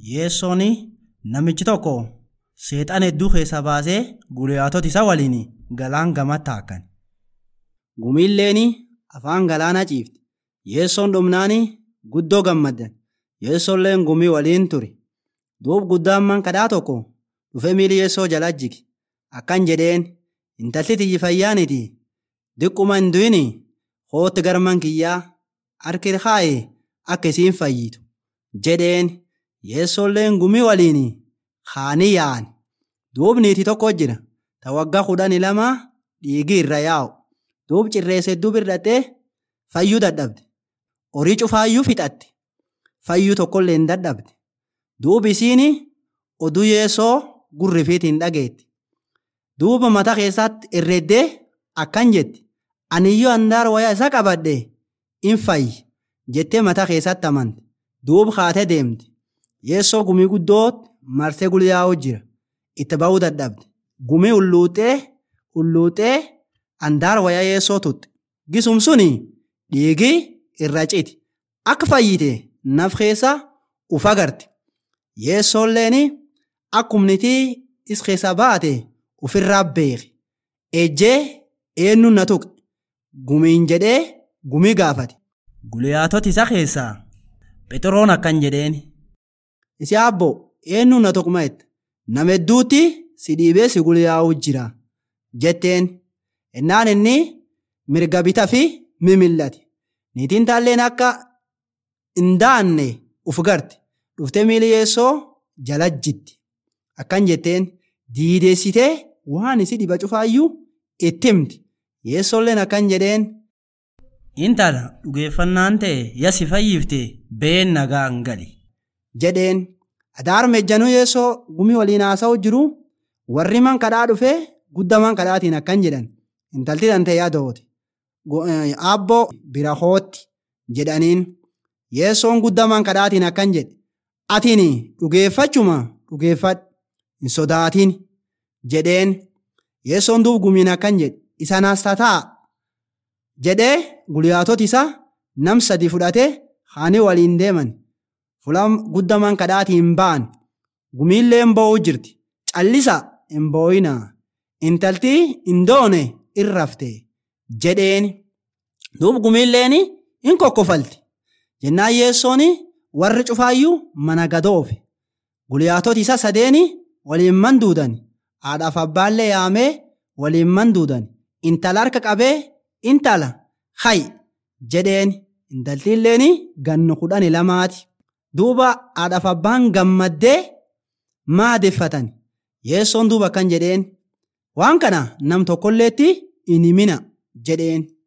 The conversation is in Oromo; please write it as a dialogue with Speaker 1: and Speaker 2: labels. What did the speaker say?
Speaker 1: Yeessoon namichi tokko seexan hedduu keessaa baasee guyyaatota isa waliin galaan gamatti taakkan. Gumiilleen afaan galaana ciifte. Yeessoon dhumnaan guddoo gammaddan. Yeessoolleen gumii waliin ture. Duub guddaan man kadhaa tokko dhufee miilli yeessoo jala jige. Akkan jedheen intalli tiyyi fayyaaniti. Diqquma hin du'in hootti garman kiyyaa harki kaa'e akka isiin fayyitu. Jedheen yeessoolleen gumii waliin haanii yaa'an. Duub niitii tokko jira. Ta waggaa kudhanii lama dhiigii irra yaa'u. Duub cirreessa hedduu birradhee fayyuu dadhabde. Horii cufaayyuu fixatte. Fayyuu tokkollee hin dadhabde. Duub isiin oduu yeessoo gurrifiitiin dhageetti. Duuba mataa keessatti herreeddee akkan jetti. Aniyyoo handaara wayaa isa qabadhe in fayyi jettee mataa keessatti amante. Duuba kaatee deemte. Yeessoo gumii guddootti marsee gulyaa'uu jira. Itti ba'uu dadhabde. Gumii ulluuxee ulluuxee handaara wayaa yeessoo tutte. Gisum suni dhiigii irra citi. Akka fayyite naf keessa uf agarte. Yeessoolleen akkumnitii is keessa baate ofirraa beeke. Ejjee eenyu na tuqe. Gumiin jedhee gumii gaafate. Guyyaatota isa keessaa Phexroon akkan jedheen. Isi abbo eenyu na tuqma jette. Nama hedduutti si dhiibee si gulyaa'uu jira. Jetteen ennaan inni mirga bitaa fi mimillate. Niitiin taalleen akka hin daanne uf garte. Dhuftee miilli yeessoo jala jitti. Akkan jetteen diideessitee waan isi dhiba cufaayyuu itti himti. Yeessoolleen akkan jedheen. Intala dhugeeffannaan ta'e yasi fayyifte been nagaan gali. Jedheen adaar mejjanuu yeessoo gumii waliin haasa'u jiru warri man kadhaa dhufee guddaman kadhaatiin akkan jedhan intalti dantee yaadoote. Aabboo bira hootti jedhaniin yeessoon guddaman kadhaatiin akkan jedhe atiin dhugeeffachuma dhugeeffadhu hin sodaatin jedheen yeessoon duub gumiin akkan jedhe isanaas tataa jedhee guyyaatota isaa nam sadi fudhatee haanii waliin deeman fulaan guddaman kadhaatiin ba'an gumiillee hin bo'uu jirti callisa hin bo'inaa intaltii hin doone irrafte jedheen duub gumiilleen hin kokkofalti jennaan yeessoon warri cufaayyuu mana gadoofe guyyaatota isa sadeeni waliin manduudan haadhaaf abbaallee yaamee waliin manduudan intala harka qabee intala hay jedheen intaltiilleen gannu kudhani lamaati duuba haadhaaf abbaan gammaddee maadeffatan yeessoon duuba akkan jedheen waan kana nam tokkolleetti hin himina jedheen.